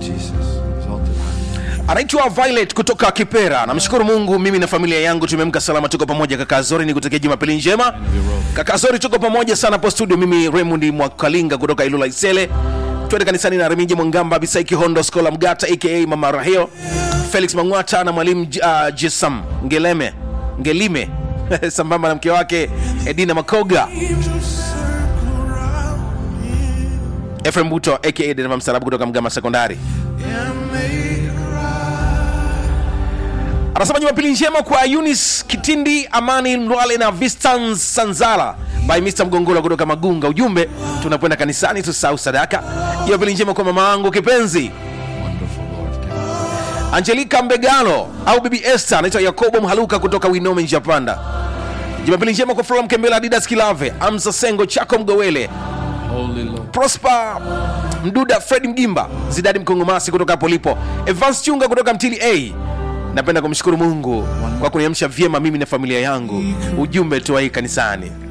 Jesus. Exalted high. anaitwa violet kutoka kipera namshukuru mungu mimi na familia yangu tumeamka salama tuko pamoja kaka zori ni kutakia jumapili njema kaka zori tuko pamoja sana hapo studio mimi raymond mwakalinga kutoka ilula isele twende kanisani na remija mwangamba bisaiki hondo skola mgata aka mama rahio felix mangwata na mwalimu uh, jesam ngeleme ngelime sambamba na mke wake edina makoga efrem buto aka dereva msarabu kutoka mgama sekondari anasema jumapili njema kwa yunis kitindi amani mlwale na vistans sanzala by mr mgongola kutoka magunga ujumbe tunakwenda kanisani tusahau sadaka jumapili njema kwa mama wangu kipenzi Wonderful Lord. God. angelika mbegalo au bibi este anaitwa yakobo mhaluka kutoka winome njapanda jumapili njema kwa flora mkembela adidas kilave amsa sengo chako mgowele Holy Lord. prosper mduda fred mgimba zidadi mkongomasi kutoka hapo lipo evans chunga kutoka mtili a napenda kumshukuru mungu kwa kuniamsha vyema mimi na familia yangu ujumbe tuwai kanisani